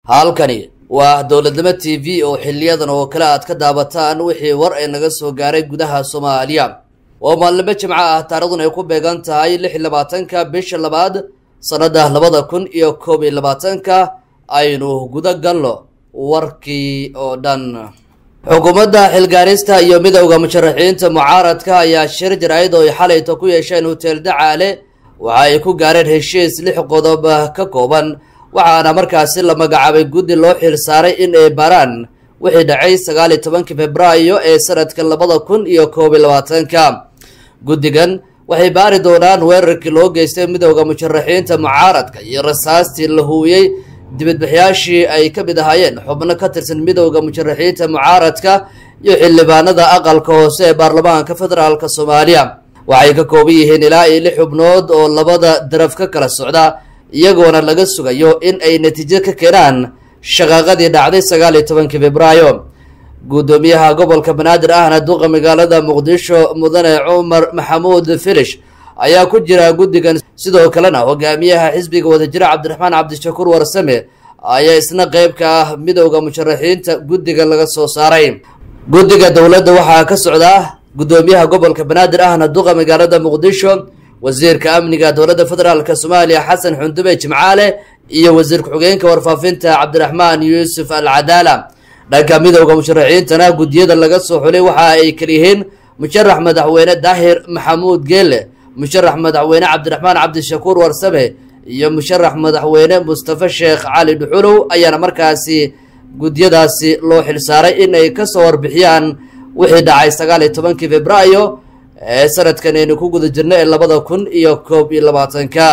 halkani waa dowladnimo t v oo xiliyadan oo kale aad ka daabataan wixii war ay naga soo gaaray gudaha soomaaliya oo maalnimo jimco ah taarikhdan ay ku beegan tahay lix iyo labaatanka bisha labaad sannada labada kun iyo koob iyo labaatanka aynu guda galno warkii oo dhan xukuumadda xilgaarista iyo midowda musharaxiinta mucaaradka ayaa shir jaraa'id oo ay xalayta ku yeesheen hotel dacaale waxa ay ku gaareen heshiis lix qodob ka kooban waxaana markaasi la magacaabay guddi loo xil saaray in ay baaraan wixii dhacay sagaal iyo tobankii februaayo ee sanadka labada kun iyo koob iyo labaatanka guddigan waxay baari doonaan weerarkii loo geystay midowda musharaxiinta mucaaradka iyo rasaastii la huwiyey dibadbaxyaashii ay ka mid ahaayeen xubno ka tirsan midowda musharaxiinta mucaaradka iyo xildhibaanada aqalka hoose ee baarlamaanka federaalk soomaaliya waxay ka kooban yihiin ilaa iyo lix xubnood oo labada daraf ka kala socda iyagoona laga sugayo in ay natiijo ka keenaan shaqaaqadii dhacday sagaal iyo tobankii februaayo guddoomiyaha gobolka banaadir ahna duqa magaalada muqdisho mudane cumar maxamuud filish ayaa ku jira guddigan sidoo kalena hogaamiyaha xisbiga wadajira cabdiraxmaan cabdishakuur warsame ayaa isna qeyb ka ah midowda musharaxiinta guddiga laga soo saaray guddiga dowladda waxaa ka socdaa guddoomiyaha gobolka banaadir ahna duqa magaalada muqdisho wasiirka amniga dowladda federaalk soomaaliya xasan xundube jimcaale iyo wasiir ku-xigeenka warfaafinta cabdiraxmaan yuusuf al cadaala dhanka midowda musharaxiintana guddiyada laga soo xulay waxa ay kaliyihiin musharax madaxweyne daahir maxamuud geele musharax madaxweyne cabdiraxmaan cabdishakuur warsame iyo musharax madaxweyne mustafa sheekh cali dhuxulow ayaana markaasi guddiyadaasi loo xilsaaray in ay kasoo warbixiyaan wixii dhacay sagaal iyo tobankii februaayo ee sanadkan aynu ku guda jirna ee labada kun iyo koob iyo labaatanka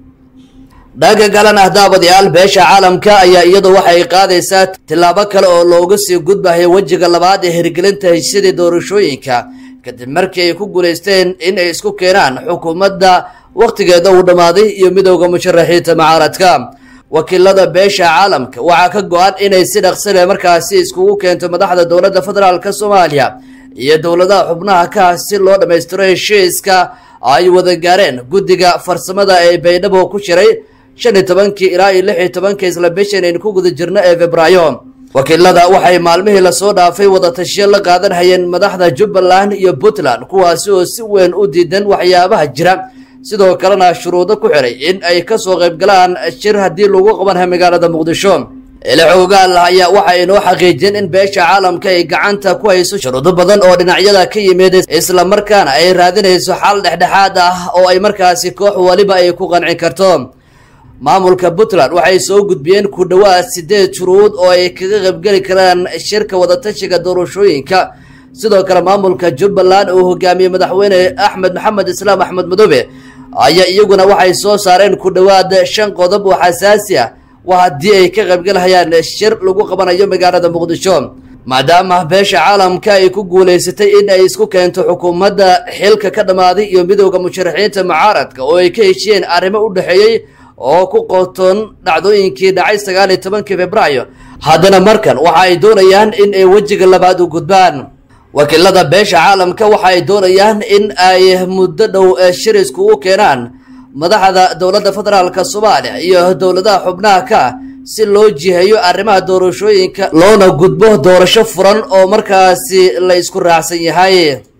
dhanka kalena daabadayaal beesha caalamka ayaa iyadu waxay qaadaysaa tillaabo kale oo looga sii gudbahay wejiga labaad ee hirgelinta heshisyadii doorashooyinka kadib markii ay ku guulaysteen in ay isku keenaan xukuumadda wakhtigeeda uu dhammaaday iyo midowda musharaxiinta mucaaradka wakiilada beesha caalamka waxaa ka go-an inay si dhaqsile markaasi iskugu keento madaxda dowladda federaalk soomaaliya iyo dowladaha xubnaha ka si loo dhammaystiro heshiiska ay wada gaareen guddiga farsamada ee baydhabo ku jiray shan iyo tobankii ilaa iyo lix iyo tobankii isla bishan aynu ku guda jirno ee febraayo wakiilada waxay maalmihii lasoo dhaafay wadatashiyo la qaadan hayeen madaxda jubbaland iyo puntland kuwaasi oo si weyn u diidan waxyaabaha jira sidoo kalena shuruudo ku xiray in ay kasoo qaybgalaan shir haddii lagu qabanha magaalada muqdisho ilixoogaal ayaa waxa inoo xaqiijiyeen in beesha caalamka ay gacanta ku hayso shuruudo badan oo dhinacyada ka yimid islamarkaana ay raadinayso xal dhexdhexaad ah oo ay markaasi koox waliba ay ku qancin karto maamulka puntland waxay soo gudbiyeen ku dhowaad sideed shuruud oo ay kaga qaybgeli karaan shirka wadatashiga doorashooyinka sidoo kale maamulka jubbaland uu hogaamiyey madaxweyne axmed maxamed islaam axmed madoobe ayaa iyaguna waxay soo saareen ku dhowaad shan qodob oo xasaasi ah waa haddii ay ka qaybgalhayaan shir lagu qabanayo magaalada muqdisho maadaama beesha caalamka ay ku guulaysatay in ay isku keento xukuumadda xilka ka dhammaaday iyo midowda musharaxiinta mucaaradka oo ay ka heshiyeen arrimo u dhexeeyey oo ku qotoon dhacdooyinkii dhacay sagaal iyo tobankii februaayo haddana markan waxa ay doonayaan in ay wejiga labaad u gudbaan wakiilada beesha caalamka waxa ay doonayaan in ay muddo dhow shir iskugu keenaan madaxda dowladda federaalk soomaaliya iyo dowladaha xubnaha ka si loo jiheeyo arrimaha doorashooyinka loona gudbo doorasho furan oo markaasi la isku raacsan yahay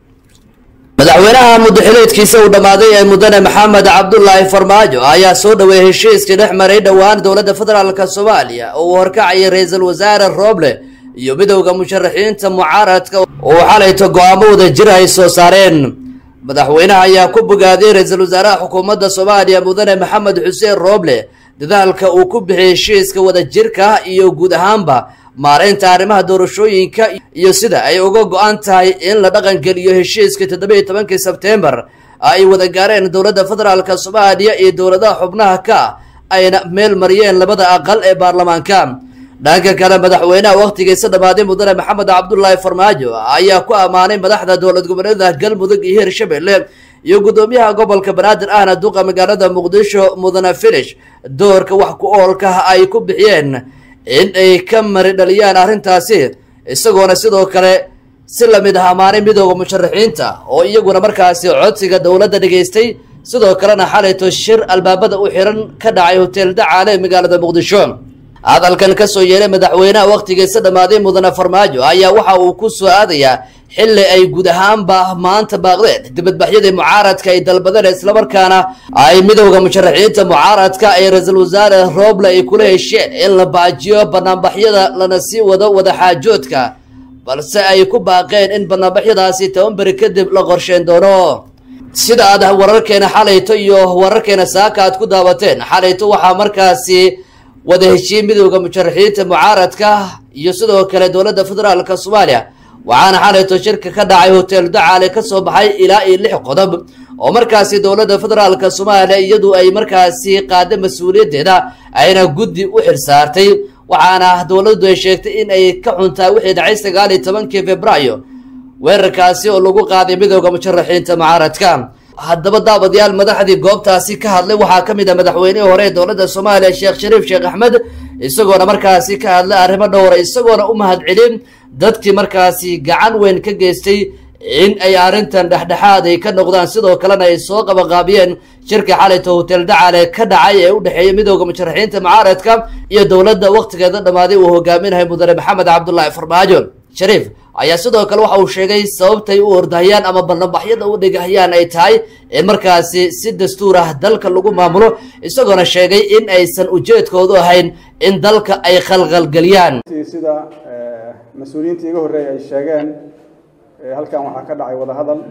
madaxweynaha muddaxileedkiisa uu dhammaaday ee mudane maxamed cabdulaahi farmaajo ayaa soo dhoweeyey heshiiskii dhex maray dhowaan dowladda federaalk soomaaliya oo uu horkacayay ra-iisul wasaare rooble iyo midowda musharaxiinta mucaaradka oo xalayto go-aamo wada jir ay soo saareen madaxweynaha ayaa ku bogaadiyey ra-iisul wasaaraha xukuumadda soomaaliya mudane maxamed xuseen rooble dadaalka uu ku bixiyey heshiiska wadajirka iyo guud ahaanba maareynta arrimaha doorashooyinka iyo sida ay uga go-an tahay in la dhaqangeliyo heshiiskii toddobiiyo tobankii sebtembar ay wada gaareen dowladda federaalk soomaaliya iyo dowladaha xubnaha ka ayna meel mariyeen labada aqal ee baarlamaanka dhanka kale madaxweynaha wakhtigiisa dhammaaday mudane maxamed cabdulaahi farmaajo ayaa ku ammaanay madaxda dowlad goboleeda galmudug iyo hirshabelle iyo guddoomiyaha gobolka banaadir ahna duqa magaalada muqdisho mudane filish doorka wax ku oolka ay ku bixiyeen in ay ka mari dhaliyaan arrintaasi isagoona sidoo kale si lamid ah ammaanay midooda musharaxiinta oo iyaguna markaasi codsiga dowladda dhegaystay sidoo kalena xalayto shir albaabada u xiran ka dhacay hotel dacaale ee magaalada muqdisho hadalkan ka soo yeeray madaxweynaha wakhtigiisa dhammaaday mudane farmaajo ayaa waxa uu ku soo aadayaa xilli ay guud ahaanba maanta baaqdeen dibadbaxyadii mucaaradka ay dalbadeen islamarkaana ay midowda musharaxiinta mucaaradka ay ra-iisul wasaare rooble ay kula hesheen in la baajiyo banaanbaxyada lana sii wado wadaxaajoodka balse ay ku baaqeen in banaanbaxyadaasi toban beri kadib la qorsheyn doono sida aad wararkeena xalayto iyo wararkeena saaka aad ku daawateen xalayto waxaa markaasi wada heshiiyey midowda musharaxiinta mucaaradka iyo sidoo kale dowladda federaalka soomaaliya waxaana xalayto shirka ka dhacay hotel dacaale ka soo baxay ilaa iyo lix qodob oo markaasi dowladda federaalka soomaaliya iyadu ay markaasi qaada mas-uuliyaddeeda ayna guddi u xilsaartay waxaana dowladdu ay sheegtay in ay ka xuntaa wixii dhacay sagaal iyo tobankii februaayo weerarkaasi oo lagu qaaday midowda musharaxiinta mucaaradka haddaba daawadayaal madaxdii goobtaasi ka hadlay waxaa ka mid ah madaxweynihii hore ee dowladda soomaaliya sheekh shariif sheekh axmed isagoona markaasi ka hadlay arrimo dhowra isagoona u mahad celin dadkii markaasi gacan weyn ka geystay in ay arrintan dhexdhexaad ay ka noqdaan sidoo kalena ay soo qabanqaabiyeen shirka xalayta hotel dacaale ka dhacay ee u dhexeeya midowda musharaxiinta mucaaradka iyo dowladda wakhtigeeda dhammaaday uu hogaaminahay mudane maxamed cabdulaahi farmaajo shariif ayaa sidoo kale waxa uu sheegay sababtay u ordahayaan ama ballanbaxyada u dhigahayaan ay tahay in markaasi si dastuur ah dalka lagu maamulo isagoona sheegay in aysan ujeedkoodu ahayn in dalka ay khalkhalgeliyaan sida mas-uuliyiinta iga horreeyay ay sheegeen halkan waxaa ka dhacay wadahadal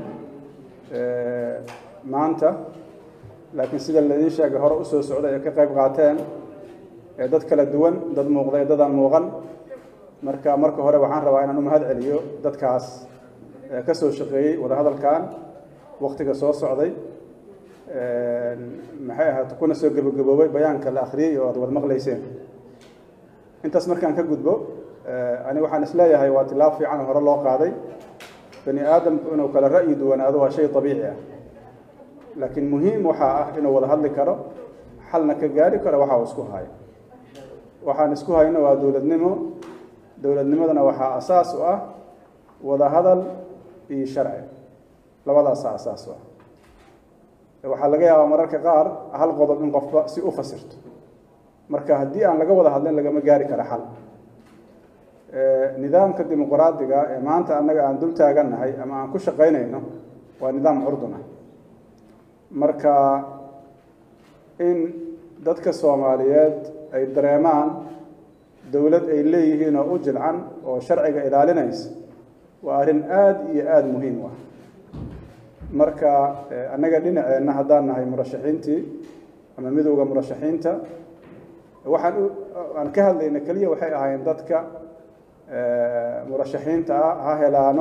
maanta laakiin sida laidiin sheegay hore usoo socday ay ka qayb qaateen dad kala duwan dad muuqda dad aan muuqan marka marka hore waxaan rabaa inaan u mahad celiyo dadkaas ka soo shaqeeyey wadahadalkan waktiga soo socday maxay ahaat kuna soo gebagaboobay bayaanka la akhriyey oo aad wad maqlayseen intaas markaan ka gudbo ani waxaan isleeyahay waa tilaab fiican oo hore loo qaaday bani aadamku inuu kala ra'yi duwanaado waa shay abiici ah laakiin muhiim waxaa ah inuu wada hadli karo xalna ka gaari karo waxa uu isku hayo waxaan isku hayno waa dowladnimo dowladnimadana waxaa asaas u ah wada hadal iyo sharci labadaasaa asaas u ah waxaa laga yaabaa mararka qaar hal qodob in qofba si u fasirto marka haddii aan laga wada hadlin lagama gaari karo xal nidaamka dimuqraadiga ee maanta annaga aan dul taagannahay ama aan ku shaqaynayno waa nidaam curdun ah marka in dadka soomaaliyeed ay dareemaan dowlad ay leeyihiin oo u jilcan oo sharciga ilaalinaysa waa arrin aada iyo aada muhiim u ah marka annaga dhinaceenna haddaan nahay murashaxiintii ama midowda murashaxiinta waxaan aan ka hadlayna keliya waxay ahaayeen dadka murashaxiinta ah ha helaano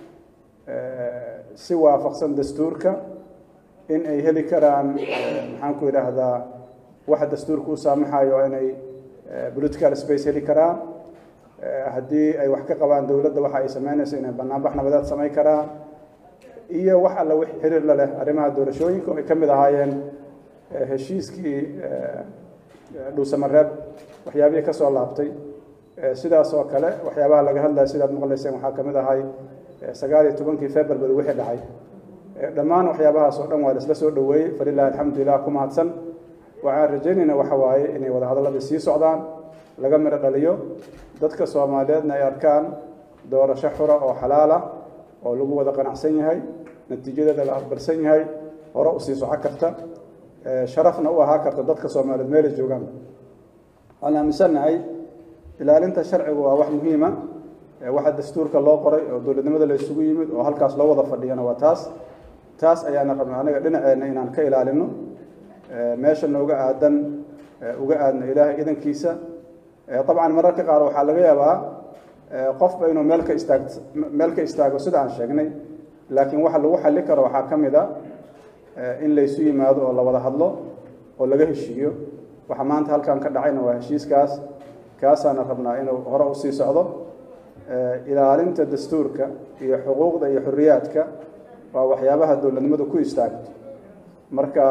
si waafaqsan dastuurka in ay heli karaan maxaan ku idhaahdaa waxa dastuurka u saamaxayo inay political space heli karaan haddii ay wax ka qabaan dowladda waxa ay sameynayso inay banaanbax nabadeed samayn karaan iyo wax alla wix xiriir la leh arrimaha doorashooyinka oo ay ka mid ahaayeen heshiiskii dhuusamareeb waxyaabihii ka soo laabtay sidaas oo kale waxyaabaha laga hadlaya sidaad maqlayseen waxaa ka mid ahay sagaal iyo tobankii february wixii dhacay dhammaan waxyaabahaas oo dhan waa laisla soo dhoweeyey falilahi alxamdulilah ku mahadsan waxaan rajaynaynaa waxa waaye inay wada hadalladii sii socdaan laga midho dhaliyo dadka soomaaliyeedna ay arkaan doorasho xura oo xalaal ah oo lagu wada qanacsan yahay natiijadeeda la aqbalsan yahay hore usii soco karta sharafna u ahaa karta dadka soomaaliyeed meelay joogaan waxaan aaminsannahay ilaalinta sharcigu waa wax muhiima waxa dastuurka loo qoray oo dowladnimada la isugu yimid oo halkaas loo wada fadhiyana waa taas taas ayaana rabnaa anaga dhinaceenna inaan ka ilaalino meesha nooga aadan uga aadno ilaahay idankiisa dabcan mararka qaar waxaa laga yaabaa qofba inuu meel ka istaag meel ka istaago sida aan sheegnay laakiin waxa lagu xalli karo waxaa ka mid a in laysu yimaado oo la wada hadlo oo laga heshiiyo waxa maanta halkan ka dhacayna waa heshiiskaas kaasaana rabnaa inuu hore usii socdo ilaalinta dastuurka iyo xuquuqda iyo xorriyaadka waa waxyaabaha dowladnimadu ku istaagto marka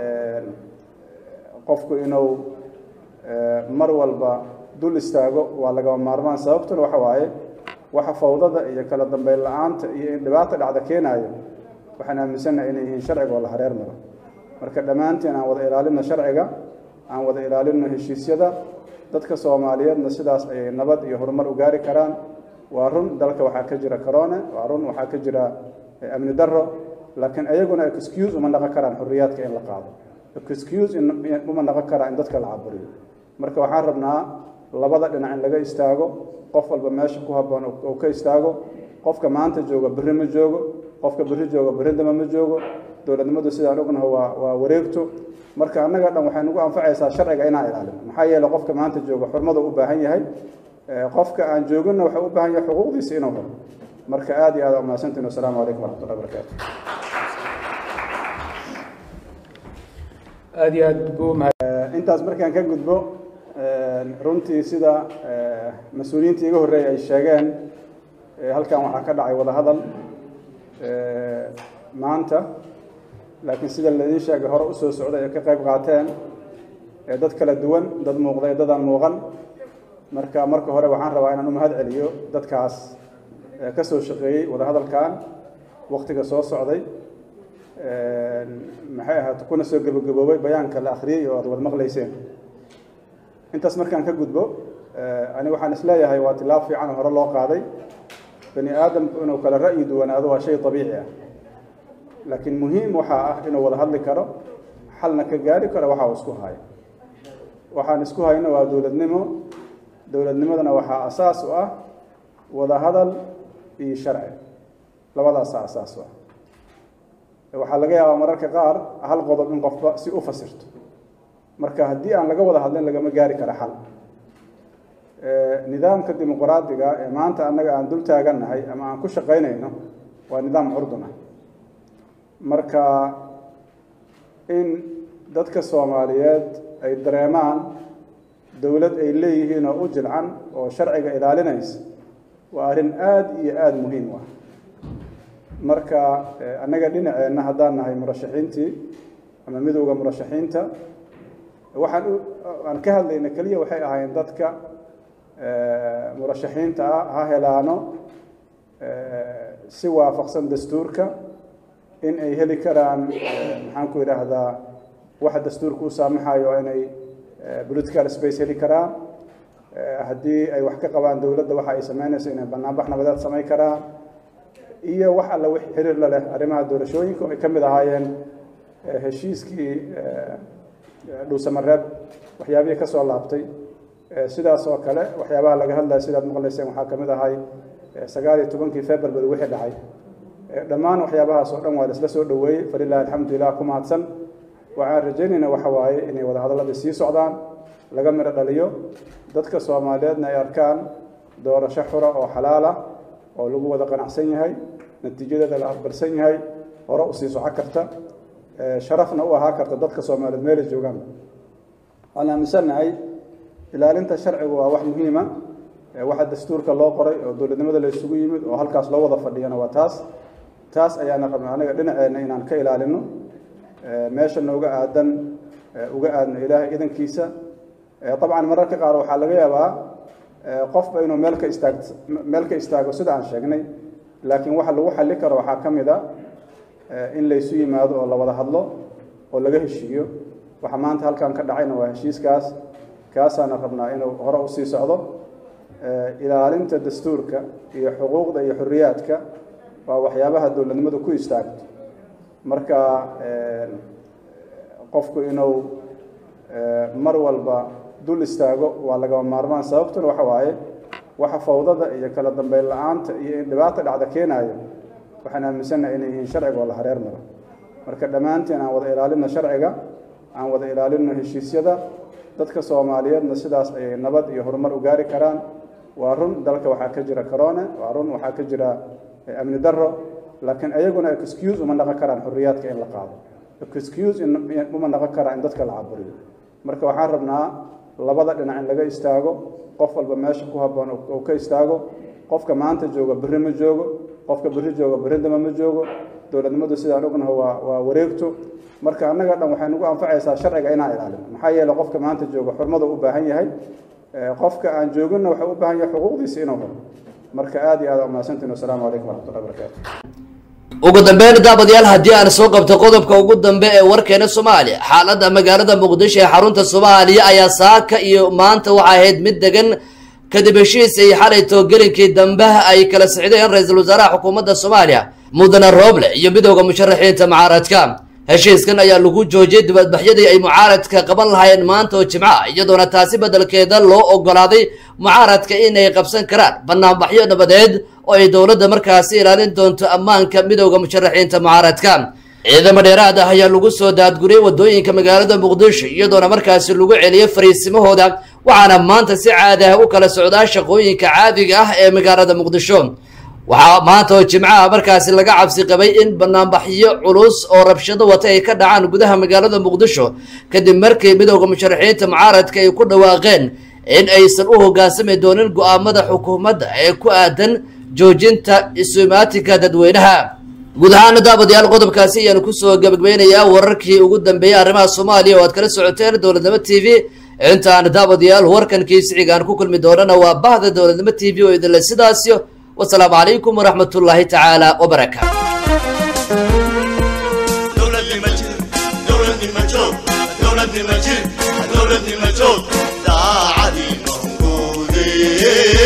qofku inuu mar walba dul istaago waa lagama maarmaan sababtuna waxa waaye waxa fawdada iyo kala dambeyn la-aanta iyo in dhibaata dhacda keenaayo waxaan aaminsannaha inay yihiin sharciga oo la hareer maro marka dhammaanteen aan wada ilaalino sharciga aan wada ilaalino heshiisyada dadka soomaaliyeedna sidaas ayay nabad iyo horumar u gaari karaan waa run dalka waxaa ka jira corona waa run waxaa ka jira amni darro laakiin ayaguna excuse uma naqon karaan xorriyaadka in la qaado excuse uma naqon karaan in dadka la caburiyo marka waxaan rabnaa labada dhinac in laga istaago qof walba meesha ku habboon uu ka istaago qofka maanta jooga berri ma joogo qofka berri jooga berri dama ma joogo dowladnimadu sidaan ognaha waa waa wareegto marka annaga dhan waxay nagu anfacaysaa sharciga inaan ilaalino maxaa yeele qofka maanta jooga xurmada u baahan yahay qofka aan jooginna waxay u baahan yahay xuquuqdiisa inuu helo marka aad iyo aad umahadsantiin wasalaamu calaykum waraxmatullahi wabarakaatu aad iyo aad buu intaas markaan ka gudbo runtii sida mas-uuliyiintii iga horreeyay ay sheegeen halkan waxaa ka dhacay wada hadal maanta laakiin sida laidiin sheegay hore usoo socday ee ka qayb qaateen dad kala duwan dad muuqda ee dadaan muuqan marka marka hore waxaan rabaa inaan u mahad celiyo dadkaas ka soo shaqeeyey wada hadalkan waktiga soo socday maxay ahayd kuna soo gebagaboobay bayaanka la akhriyey oo aad wad maqlayseen intaas markaan ka gudbo ani waxaan isleeyahay waa tilaab fiican oo hore loo qaaday bani aadamku inuu kala ra'yi duwanaado waa shay dabiici ah laakiin muhiim waxaa ah inuu wada hadli karo xalna ka gaari karo waxa uu isku hayo waxaan isku hayno waa dowladnimo dowladnimadana waxaa asaas u ah wada hadal iyo sharci labadaasaa asaas u ah waxaa laga yaabaa mararka qaar hal qodob in qofba si u fasirto marka haddii aan laga wada hadlin lagama gaari kara xal nidaamka dimuqraadiga ee maanta annaga aan dul taagannahay ama aan ku shaqaynayno waa nidaam curdun ah marka in dadka soomaaliyeed ay dareemaan dowlad ay leeyihiin oo u jilcan oo sharciga ilaalinaysa waa arrin aada iyo aada muhiim u ah marka annaga dhinaceenna haddaan nahay murashaxiintii ama midowda murashaxiinta waxaan aan ka hadlayna keliya waxay ahaayeen dadka murashaxiinta ah ha helaano si waafaqsan dastuurka in ay heli karaan maxaan ku idhaahdaa waxa dastuurka u saamaxayo inay political space heli karaan haddii ay wax ka qabaan dowladda waxa ay samaynayso inay banaanbax nabadeed samayn karaan iyo wax alla wix xiriir la leh arrimaha doorashooyinka oo ay ka mid ahaayeen heshiiskii dhuusamareeb waxyaabihii ka soo laabtay sidaas oo kale waxyaabaha laga hadlaya sidaad maqlayseen waxaa ka mid ahay sagaal iyo tobankii february wixii dhacay dhammaan waxyaabahaas oo dhan waa la isla soo dhoweeyey falilahi alxamdulilah ku mahadsan waxaan rajaynaynaa waxa waaye inay wadahadalladii sii socdaan laga midho dhaliyo dadka soomaaliyeedna ay arkaan doorasho xura oo xalaal ah oo lagu wada qanacsan yahay natiijadeeda la aqbalsan yahay hore usii soco karta sharafna u ahaa karta dadka soomaaliyeed meelay joogaan waan aaminsannahay ilaalinta sharcigu waa wax muhiima waxa dastuurka loo qoray oo dowladnimada la isugu yimid oo halkaas loo wada fadhiyana waa taas taas ayaana rabna anaga dhinaceenna inaan ka ilaalino meesha nooga aadan uga aadno ilaahay idankiisa dabcan mararka qaar waxaa laga yaabaa qofba inuu meel ka istaag meel ka istaago sida aan sheegnay laakiin waxa lagu xalli karo waxaa ka mid a in laysu yimaado oo la wada hadlo oo laga heshiiyo waxa maanta halkan ka dhacayna waa heshiiskaas kaasaana rabnaa inuu hore usii socdo ilaalinta dastuurka iyo xuquuqda iyo xorriyaadka waa waxyaabaha dowladnimadu ku istaagto marka qofku inuu mar walba dul istaago waa lagama maarmaan sababtuna waxa waaye waxa fawdada iyo kala dambeyn la-aanta iyo in dhibaata dhacda keenaayo waxaan aaminsannahay inay yihiin sharciga oo la hareer maro marka dhammaanteen aan wada ilaalino sharciga aan wada ilaalino heshiisyada dadka soomaaliyeedna sidaas ayay nabad iyo horumar u gaari karaan waa run dalka waxaa ka jira corona waa run waxaa ka jira amni darro laakiin ayaguna excuse uma naqon karaan xorriyaadka in la qaado excuse uma naqon karaan in dadka la caburiyo marka waxaan rabnaa labada dhinac in laga istaago qof walba meesha ku habboon uu ka istaago qofka maanta jooga berri ma joogo qofka berri jooga berri dama ma joogo dowladnimadu sidaan ognaha waa waa wareegto marka annaga dhan waxay nagu anfacaysaa sharciga inaan ilaalino maxaa yeele qofka maanta jooga xurmada u baahan yahay qofka aan jooginna waxay u baahan yahay xuquuqdiisa inuu helo marka aad iyo aad umahadsantiin wasalaamu calaykum waraxmatullahi wabarakaatu ugu dambeyn daabadayaal haddii aan soo qabto qodobka ugu dambe ee warkeena soomaaliya xaaladda magaalada muqdisho ee xarunta soomaaliya ayaa saaka iyo maanta waxaa ahayd mid degan kadib heshiis ay xalay toogelinkii dambe ay kala sixdeen ra-iisul wasaaraha xukuumadda soomaaliya mudane rooble iyo midooda musharaxiinta mucaaradka heshiiskan ayaa lagu joojiyey dibadbaxyadii ay mucaaradka qaban lahaayeen maanta oo jimca iyadoona taasi beddelkeeda loo ogolaaday mucaaradka inay qabsan karaan banaanbaxyo nabadeed oo ay dowladda markaasi ilaalin doonto ammaanka midooda musharaxiinta mucaaradka ciidamo dheeraad ah ayaa lagu soo daadguriyey wadooyinka magaalada muqdisho iyadoona markaasi lagu celiyey fariisimahooda waxaana maanta si caadi ah u kala socdaa shaqooyinka caadiga ah ee magaalada muqdisho waxaa maanta oo jimcaha markaasi laga cabsi qabay in banaanbaxyo culus oo rabshado wata ay ka dhacaan gudaha magaalada muqdisho kadib markii midooda musharaxiinta mucaaradka ay ku dhawaaqeen in aysan u hoggaansami doonin go-aamada xukuumadda ee ku aadan joojinta isumaatinka dadweynaha guud ahaana daabadayaal qodobkaasi ayaanu kusoo gabagbaynayaa wararkii ugu dambeeyey arrimaha soomaaliya oo aad kala socoteen dowladnimo t v intaan daabadayaal warkankii sicigaan ku kulmi doonana waa bahda dowladnimo t v oo idinle sidaasyo wasalaamu calaykum waraxmat ullaahi tacaala wabarakaatu dowladnimo jir dowladnimo joog dowladnimo jir dowladnimo joog daacadii noqoodee